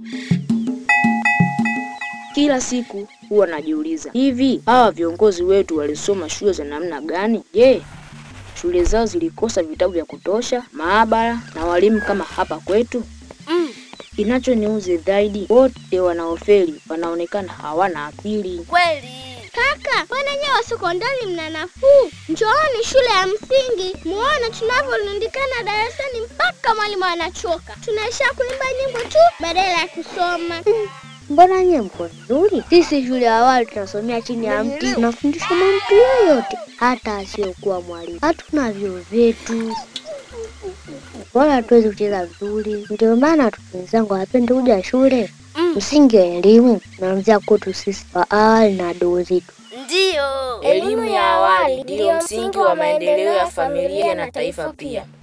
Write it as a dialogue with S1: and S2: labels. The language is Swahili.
S1: Kila siku huwa najiuliza, hivi hawa viongozi wetu walisoma shule za namna gani? Je, shule zao zilikosa vitabu vya kutosha, maabara na walimu kama hapa kwetu?
S2: Mm.
S1: Kinachoniuzi zaidi, wote wanaofeli wanaonekana hawana akili.
S2: Kweli.
S3: Kaka, mbona nyewe wa sekondari mna nafuu? Njooni shule ya msingi muone tunavyolundikana darasani mpaka mwalimu anachoka. Tunaishia kuimba nyimbo tu badala ya kusoma.
S4: Mbona nyie mko nzuri? Sisi shule ya awali tunasomea chini ya mti, tunafundisha mamtu yoyote, hata asiyokuwa mwalimu. Hatuna vyoo vyetu wala hatuwezi kucheza vizuri, ndio maana watoto wenzangu hawapendi kuja shule.
S2: Mm.
S4: Msingi wa elimu unaanzia kwetu sisi wa awali na wadogo zetu.
S2: Ndiyo.
S5: Elimu ya awali ndiyo msingi wa maendeleo ya familia na taifa pia.